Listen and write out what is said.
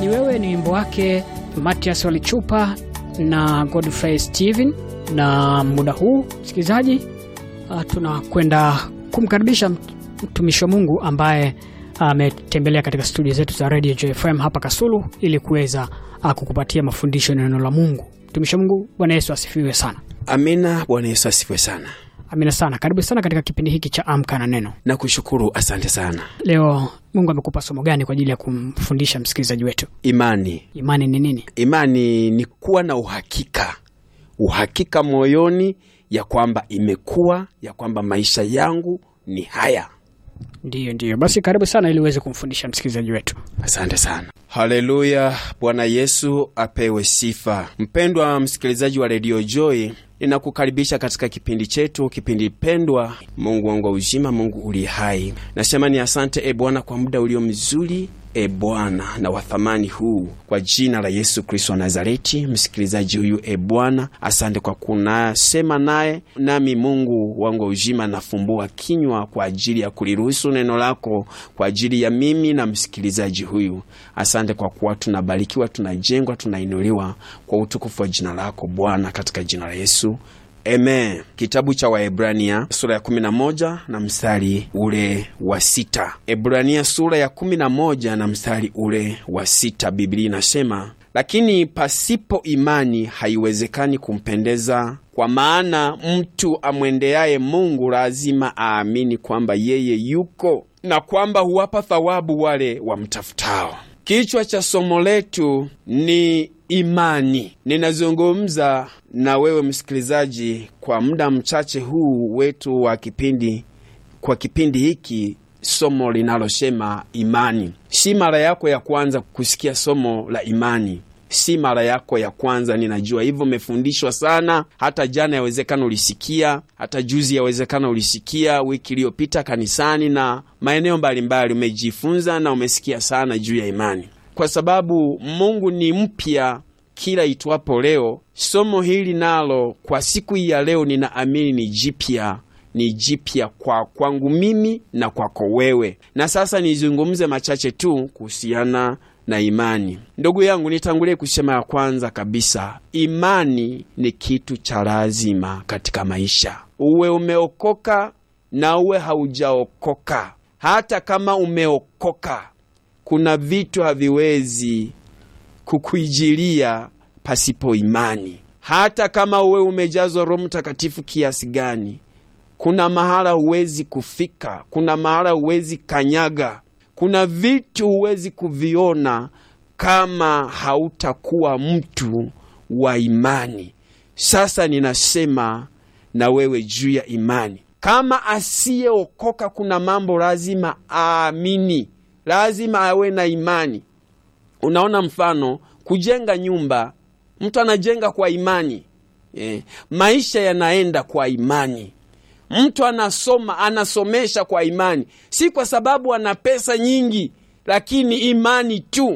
ni wewe ni wimbo wake Matias Walichupa na Godfrey Steven. Na muda huu msikilizaji, uh, tunakwenda kumkaribisha mtumishi wa Mungu ambaye ametembelea uh, katika studio zetu za Radio JFM hapa Kasulu ili kuweza uh, kukupatia mafundisho ya neno la Mungu. Mtumishi wa Mungu, Bwana Yesu asifiwe sana. Amina. Bwana Yesu asifiwe sana. Amina sana. Karibu sana katika kipindi hiki cha Amka na Neno. Nakushukuru, asante sana. Leo Mungu amekupa somo gani kwa ajili ya kumfundisha msikilizaji wetu? Imani. Imani ni nini? Imani ni kuwa na uhakika, uhakika moyoni ya kwamba imekuwa ya kwamba maisha yangu ni haya. Ndiyo, ndiyo. Basi karibu sana ili uweze kumfundisha msikilizaji wetu. Asante sana. Haleluya, Bwana Yesu apewe sifa. Mpendwa msikilizaji wa redio Joy, ninakukaribisha katika kipindi chetu, kipindi pendwa, Mungu wangu wa uzima, Mungu uliye hai. Nasema ni asante e Bwana kwa muda ulio mzuri e Bwana na wathamani huu, kwa jina la Yesu Kristo wa Nazareti. Msikilizaji huyu e Bwana, asante kwa kunasema naye nami. Mungu wangu wa uzima, nafumbua kinywa kwa ajili ya kuliruhusu neno lako kwa ajili ya mimi na msikilizaji huyu. Asante kwa kuwa tunabarikiwa, tunajengwa, tunainuliwa kwa utukufu wa jina lako Bwana, katika jina la Yesu. Amen. Kitabu cha Waebrania sura ya kumi na moja na mstari ule wa sita. Ebrania sura ya kumi na moja na mstari ule wa sita, Biblia inasema lakini pasipo imani haiwezekani kumpendeza, kwa maana mtu amwendeaye Mungu lazima aamini kwamba yeye yuko na kwamba huwapa thawabu wale wamtafutao. Kichwa cha somo letu ni imani. Ninazungumza na wewe msikilizaji kwa muda mchache huu wetu wa kipindi, kwa kipindi hiki, somo linalosema imani. Si mara yako ya kwanza kusikia somo la imani, si mara yako ya kwanza. Ninajua hivyo, umefundishwa sana. Hata jana yawezekana ulisikia, hata juzi yawezekana ulisikia, wiki iliyopita kanisani na maeneo mbalimbali umejifunza na umesikia sana juu ya imani, kwa sababu Mungu ni mpya kila itwapo leo. Somo hili nalo kwa siku hii ya leo, ninaamini ni jipya, ni jipya kwa kwangu mimi na kwako wewe. Na sasa nizungumze machache tu kuhusiana na imani. Ndugu yangu, nitangulie kusema ya kwanza kabisa, imani ni kitu cha lazima katika maisha, uwe umeokoka na uwe haujaokoka. Hata kama umeokoka, kuna vitu haviwezi kukuijilia pasipo imani. Hata kama uwe umejazwa Roho Mtakatifu kiasi gani, kuna mahala huwezi kufika, kuna mahala huwezi kanyaga, kuna vitu huwezi kuviona kama hautakuwa mtu wa imani. Sasa ninasema na wewe juu ya imani. Kama asiyeokoka, kuna mambo lazima aamini, lazima awe na imani. Unaona, mfano kujenga nyumba, mtu anajenga kwa imani eh. Maisha yanaenda kwa imani. Mtu anasoma, anasomesha kwa imani, si kwa sababu ana pesa nyingi, lakini imani tu.